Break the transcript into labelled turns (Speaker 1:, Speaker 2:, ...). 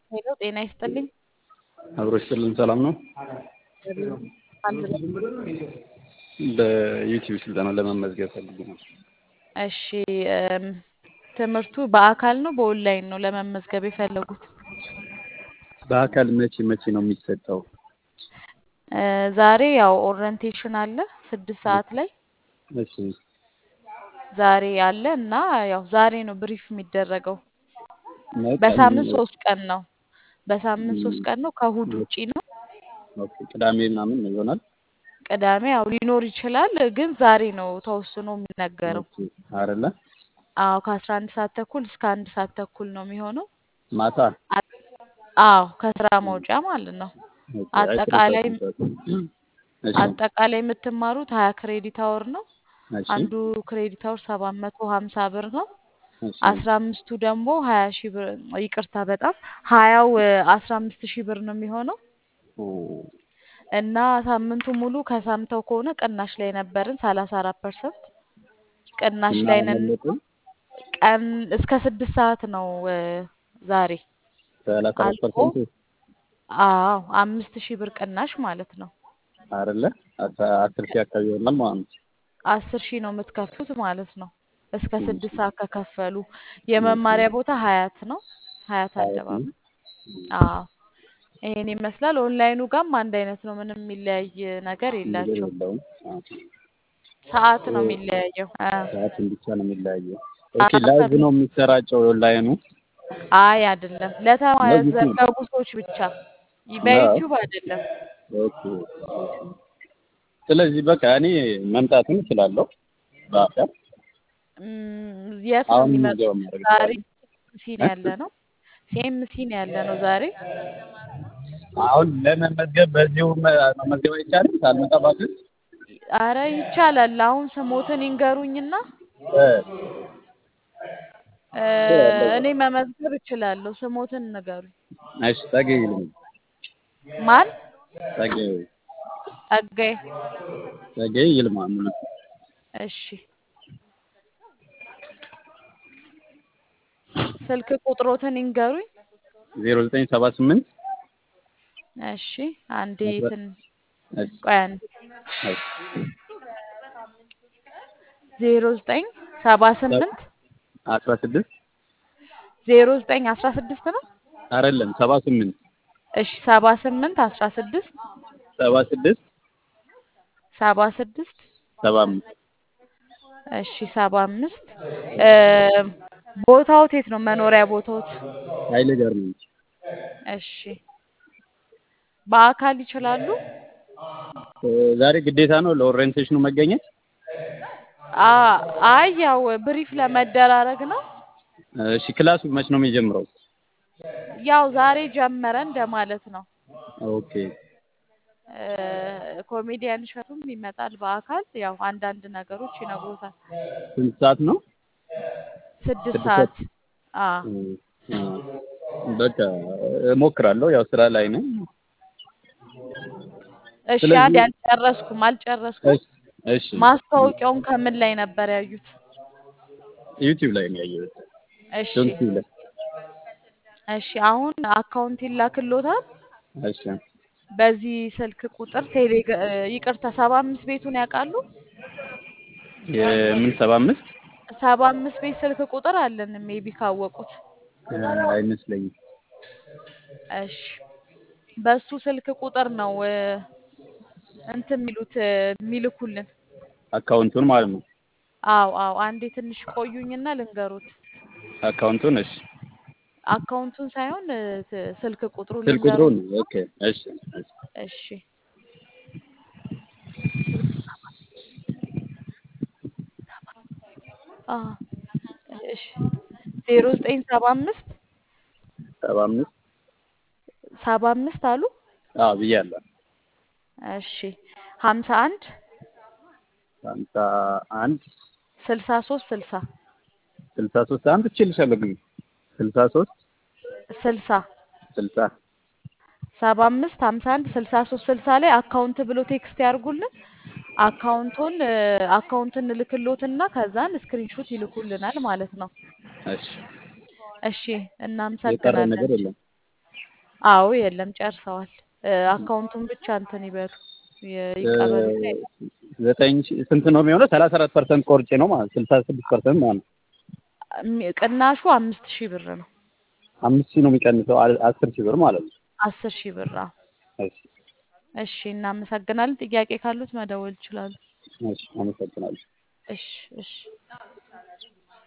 Speaker 1: ሄሎ ጤና ይስጥልኝ።
Speaker 2: አብሮ ይስጥልን። ሰላም ነው።
Speaker 1: አንድ ላይ
Speaker 2: በዩቲዩብ ስልጠና ለመመዝገብ ፈልጌ ነው።
Speaker 1: እሺ እም፣ ትምህርቱ በአካል ነው በኦንላይን ነው ለመመዝገብ የፈለጉት?
Speaker 2: በአካል መቼ መቼ ነው የሚሰጠው?
Speaker 1: እ፣ ዛሬ ያው ኦሪየንቴሽን አለ ስድስት ሰዓት ላይ
Speaker 2: እሺ
Speaker 1: ዛሬ አለ እና ያው ዛሬ ነው ብሪፍ የሚደረገው።
Speaker 2: ነው ቀን
Speaker 1: በሳምንት ሶስት ቀን ነው። በሳምንት ሶስት ቀን ነው። ከእሁድ ውጪ ነው።
Speaker 2: ኦኬ፣ ቅዳሜ ምናምን ይሆናል።
Speaker 1: ቅዳሜ ያው ሊኖር ይችላል፣ ግን ዛሬ ነው ተወስኖ የሚነገረው።
Speaker 2: ኦኬ፣ አይደለ
Speaker 1: አዎ ከአስራ አንድ ሰዓት ተኩል እስከ አንድ ሰዓት ተኩል ነው የሚሆነው።
Speaker 2: ማታ
Speaker 1: አ- አዎ ከስራ መውጫ ማለት ነው።
Speaker 2: ኦኬ፣ አይ
Speaker 1: አጠቃላይ
Speaker 2: ስልሳ እሺ
Speaker 1: አጠቃላይ የምትማሩት ሀያ ክሬዲት አወር ነው።
Speaker 2: እሺ
Speaker 1: አንዱ ክሬዲት አወር ሰባት መቶ ሀምሳ ብር ነው።
Speaker 2: እሺ
Speaker 1: አስራ አምስቱ ደግሞ ሀያ ሺህ ብር ይቅርታ፣ በጣም ሀያው አስራ አምስት ሺህ ብር ነው የሚሆነው
Speaker 2: ኦ፣
Speaker 1: እና ሳምንቱ ሙሉ ከሳምተው ከሆነ ቅናሽ ላይ ነበርን ሰላሳ አራት ፐርሰንት ቅናሽ
Speaker 2: እና
Speaker 1: ላይ ነን።
Speaker 2: መለጥን
Speaker 1: ቀን እስከ ስድስት ሰዓት ነው እ፣ ዛሬ
Speaker 2: ሰላሳ አራት
Speaker 1: አልቆ
Speaker 2: ፐርሰንት
Speaker 1: አዎ አምስት ሺህ ብር ቅናሽ ማለት ነው።
Speaker 2: አይደለ አስራ- አስር ሺህ አካባቢ ይሆናል ማለት ነው።
Speaker 1: አስር ሺህ ነው የምትከፍሉት ማለት ነው። እስከ
Speaker 2: እሺ
Speaker 1: ስድስት ሰዓት ከከፈሉ
Speaker 2: እሺ
Speaker 1: የመማሪያ ቦታ ሀያት ነው። ሀያት
Speaker 2: ሀያት ነው።
Speaker 1: አደባባይ አዎ ይሄን ይመስላል። ኦንላይኑ ጋርም አንድ አይነት ነው። ምንም የሚለያይ ነገር
Speaker 2: ነገር
Speaker 1: የላቸውም።
Speaker 2: የለውም። አዎ።
Speaker 1: ሰዓት ነው
Speaker 2: ኦ፣
Speaker 1: የሚለያየው። አ፣
Speaker 2: ሰዓቱን ብቻ ነው የሚለያየው። ኦኬ፣
Speaker 1: አዎ
Speaker 2: ላይቭ
Speaker 1: ከ-
Speaker 2: ነው የሚሰራጨው ኦንላይኑ
Speaker 1: አይ አይደለም፣
Speaker 2: ነው ዩቲዩብ
Speaker 1: ለተመዘገቡ ሰዎች ብቻ ይ-
Speaker 2: ነው።
Speaker 1: በዩቲዩብ አይደለም።
Speaker 2: ኦኬ ስለዚህ በቃ እኔ መምጣትም እችላለሁ በአካል
Speaker 1: እም፣ የት ነው
Speaker 2: አሁን
Speaker 1: የሚመጡት?
Speaker 2: ምዝገባ ማድረግ
Speaker 1: ዛሬ
Speaker 2: እችላለሁ።
Speaker 1: ሲኤምሲ ነው ያለ ነው። ሲኤምሲ ነው ያለ ነው ዛሬ።
Speaker 2: አሁን ለመመዝገብ በዚሁ መ- መመዝገብ አይቻልም ሳልመጣ በአካል
Speaker 1: አረ ይቻላል። አሁን ስሞትን ይንገሩኝና
Speaker 2: እ፣
Speaker 1: እ፣
Speaker 2: እችላለሁ።
Speaker 1: እኔ መመዝገብ እችላለሁ። ስሞትን ንገሩኝ።
Speaker 2: እሺ ጸጋዬ ይልማ
Speaker 1: ማን?
Speaker 2: ጸጋዬ
Speaker 1: ጸጋዬ።
Speaker 2: ጸጋዬ ይልማ ሙሉ
Speaker 1: እሺ ስልክ ቁጥሮትን ይንገሩኝ።
Speaker 2: ዜሮ ዘጠኝ ሰባ ስምንት
Speaker 1: እሺ አንዴ
Speaker 2: አስራ
Speaker 1: ትን
Speaker 2: እሺ
Speaker 1: ቆይ አንዴ
Speaker 2: እሺ
Speaker 1: ዜሮ ዘጠኝ ሰባ
Speaker 2: ሰ-
Speaker 1: ስምንት
Speaker 2: አስራ ስድስት
Speaker 1: ዜሮ ዘጠኝ አስራ ስድስት ነው።
Speaker 2: አይደለም ሰባ ስምንት
Speaker 1: እሺ ሰባ ስምንት አስራ ስድስት
Speaker 2: ሰባ ስድስት
Speaker 1: ሰባ ስድስት
Speaker 2: ሰባ አምስት
Speaker 1: እሺ ሰባ አምስት እ፣ ቦታዎት የት ነው? መኖሪያ ቦታዎት?
Speaker 2: ኃይሌ ጋርመንት
Speaker 1: እሺ በአካል ይችላሉ?
Speaker 2: እ፣ ዛሬ ግዴታ ነው ለኦሪየንቴሽኑ መገኘት
Speaker 1: አ አይ ያው ብሪፍ ለመደራረግ ነው።
Speaker 2: እሺ ክላሱ መች ነው የሚጀምረው
Speaker 1: ያው ዛሬ ጀመረ እንደማለት ነው።
Speaker 2: ኦኬ
Speaker 1: እ፣ ኮሜዲያን እሸቱም ይመጣል በአካል ያው አንዳንድ ነገሮች ይነግሮታል።
Speaker 2: ስንት ሰዓት ነው
Speaker 1: ስድስት
Speaker 2: ስድስት ሰዓት
Speaker 1: ሰዓት አ
Speaker 2: እ፣ እ፣ በቃ እሞክራለሁ ያው ስራ ላይ ነኝ
Speaker 1: እሺ
Speaker 2: ስለዚህ
Speaker 1: አንድ አልጨረስኩም አልጨረስኩም።
Speaker 2: እሺ እሺ
Speaker 1: ማስታወቂያውን ከምን ላይ ነበር ያዩት?
Speaker 2: ዩቲዩብ ላይ ነው ያየሁት
Speaker 1: እሺ
Speaker 2: ዩቲዩብ ላይ
Speaker 1: እሺ አሁን አካውንት ይላክሎታል።
Speaker 2: እሺ
Speaker 1: በዚህ ስልክ ቁጥር ቴሌግ እ፣ ይቅርታ ሰባ አምስት ቤቱን ያውቃሉ?
Speaker 2: የምን ሰባ አምስት
Speaker 1: ሰባ አምስት ቤት ስልክ ቁጥር አለን ሜቢ ካወቁት።
Speaker 2: እ፣ አይመስለኝም
Speaker 1: እሺ በሱ ስልክ ቁጥር ነው እ፣ እንትን የሚሉት እ፣ የሚልኩልን።
Speaker 2: አካውንቱን ማለት ነው
Speaker 1: አዎ አዎ አንዴ ትንሽ ቆዩኝና ልንገሩት።
Speaker 2: አካውንቱን እሺ
Speaker 1: አካውንቱን ሳይሆን እ፣ ት- ስልክ ቁጥሩ
Speaker 2: ስልክ ቁጥሩን
Speaker 1: ልንገሩት።
Speaker 2: ኦኬ እሺ እሺ
Speaker 1: እሺ አ እሺ ዜሮ ዘጠኝ ሰባ አምስት
Speaker 2: ሰባ አምስት
Speaker 1: ሰባ አምስት አሉ።
Speaker 2: አዎ ብያለሁ
Speaker 1: እሺ ሀምሳ አንድ
Speaker 2: ሀምሳ አንድ
Speaker 1: ስልሳ ሶስት ስልሳ
Speaker 2: ስልሳ ሶስት አንድ እችልሻለሁ ግን ስልሳ ሶስት
Speaker 1: ስልሳ
Speaker 2: ስልሳ
Speaker 1: ሰባ አምስት ሀምሳ አንድ ስልሳ ሶስት ስልሳ ላይ አካውንት ብሎ ቴክስት ያርጉልን። አካውንቱን እ፣ አካውንትን እንልክሎትና ከዛን ስክሪንሾት ይልኩልናል ማለት ነው።
Speaker 2: እሺ
Speaker 1: እሺ
Speaker 2: የቀረ
Speaker 1: እናመሰግናለን።
Speaker 2: ነገር የለም
Speaker 1: አዎ የለም ጨርሰዋል። እ፣ አካውንቱን ብቻ እንትን ይበሉ ይ- ይቀበሉና
Speaker 2: ዘጠኝ ሺህ ስንት ነው የሚሆነው? ሰላሳ አራት ፐርሰንት ቆርጬ ነው ማለት ስልሳ ስድስት ፐርሰንት ማለት ነው።
Speaker 1: እሚ- ቅናሹ አምስት ሺህ ብር ነው።
Speaker 2: አምስት ሺህ ነው የሚቀንሰው አ- አስር ሺህ ብር ማለት ነው።
Speaker 1: አስር ሺህ ብር አዎ።
Speaker 2: እሺ
Speaker 1: እሺ እናመሰግናለን። ጥያቄ ካሉት መደወል ይችላሉ።
Speaker 2: እሺ አመሰግናለሁ።
Speaker 1: እሺ እሺ